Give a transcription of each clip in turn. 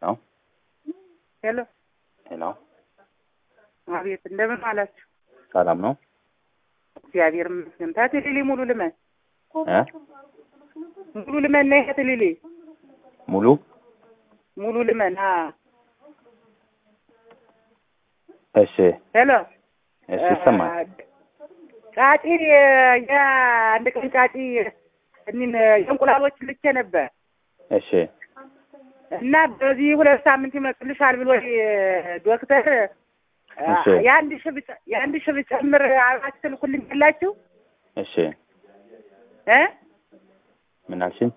ነው። ሄሎ ሄሎ፣ አቤት፣ እንደምን አላችሁ? ሰላም ነው? እግዚአብሔር ይመስገን። ታትሊሊ ሙሉ ልመን እ ሙሉ ልመን ነይ ታትሊሊ ሙሉ ሙሉ ልመን አ እሺ፣ ሄሎ እሺ፣ ይሰማል። ጫጪ የአንድ ቀን ጫጪ እኒን የእንቁላሎች ልኬ ነበር እሺ፣ እና በዚህ ሁለት ሳምንት ይመጡልሻል ብሎ ዶክተር እሺ። የአንድ ሺህ ብጨ- የአንድ ሺህ ብጨምር አብራችሁ ትልኩልኝ ያላችሁ እሺ፣ እ ምን አልሽኝ?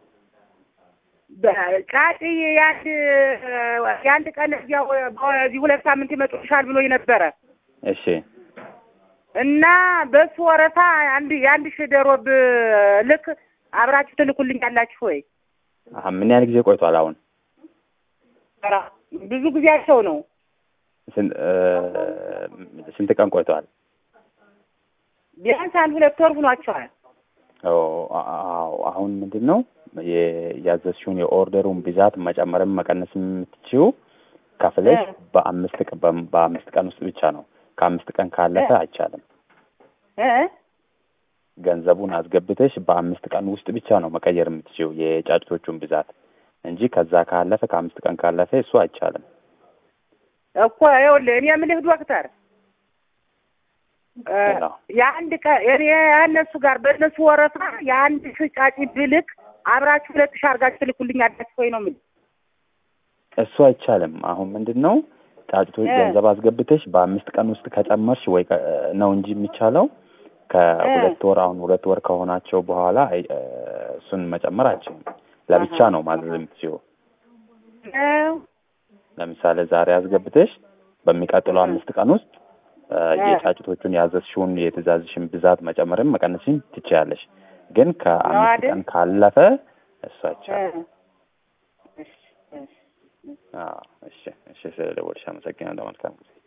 ጫጪ የአንድ የአንድ ቀን እዚያው በዚህ ሁለት ሳምንት ይመጡልሻል ብሎ ነበረ እሺ፣ እና በሱ ወረፋ አንድ የአንድ ሺህ ዶሮ ብልክ አብራችሁ ትልኩልኝ ያላችሁ ወይ? አሀ፣ ምን ያህል ጊዜ ቆይቷል? አሁን ኧረ ብዙ ጊዜያቸው ነው። ስንት እ ስንት ቀን ቆይቷል? ቢያንስ አንድ ሁለት ወር ሆኗቸዋል። ኦ፣ አዎ። አሁን ምንድን ነው የ- ያዘዝሽውን የኦርደሩን ብዛት መጨመርም መቀነስም የምትችይው ከፍለሽ እ። በአምስት ቀን በ- በአምስት ቀን ውስጥ ብቻ ነው። ከአምስት ቀን ካለፈ እ። አይቻልም። እ ገንዘቡን አስገብተሽ በአምስት ቀን ውስጥ ብቻ ነው መቀየር የምትችይው የጫጭቶቹን ብዛት እንጂ ከዛ ካለፈ ከአምስት ቀን ካለፈ እሱ አይቻልም። እኮ ይኸውልህ እኔ የምልህ ዶክተር እ ሄሎ። የአንድ ቀን እኔ እነሱ ጋር በእነሱ ወረፋ የአንድ ሺህ ጫጪ ብልክ አብራችሁ ሁለት ሺህ አድርጋችሁ ትልኩልኝ ያላችሁ ወይ ነው የምልህ። እሱ አይቻልም። አሁን ምንድን ነው ጫጭቶች እ። ገንዘብ አስገብተሽ በአምስት ቀን ውስጥ ከጨመርሽ ወይ ከ- ነው እንጂ የሚቻለው ከሁለት ወር አሁን ሁለት ወር ከሆናቸው በኋላ አይ- እ፣ እሱን መጨመር አይችልም። ለብቻ አሀ። ነው ማዘዝ የምትችይው። ነው ለምሳሌ ዛሬ አስገብተሽ በሚቀጥለው እ። አምስት ቀን ውስጥ እ፣ እ። የጫጭቶቹን ያዘዝሽውን የትእዛዝሽን ብዛት መጨመርም መቀነስም ትችያለሽ። ግን ከአምስት አይደል? ቀን ካለፈ እሱ አይቻልም። እ። እሺ፣ እሺ። አዎ፣ እሺ፣ እሺ። ስለደወልሽ አመሰግናለሁ። መልካም ጊዜ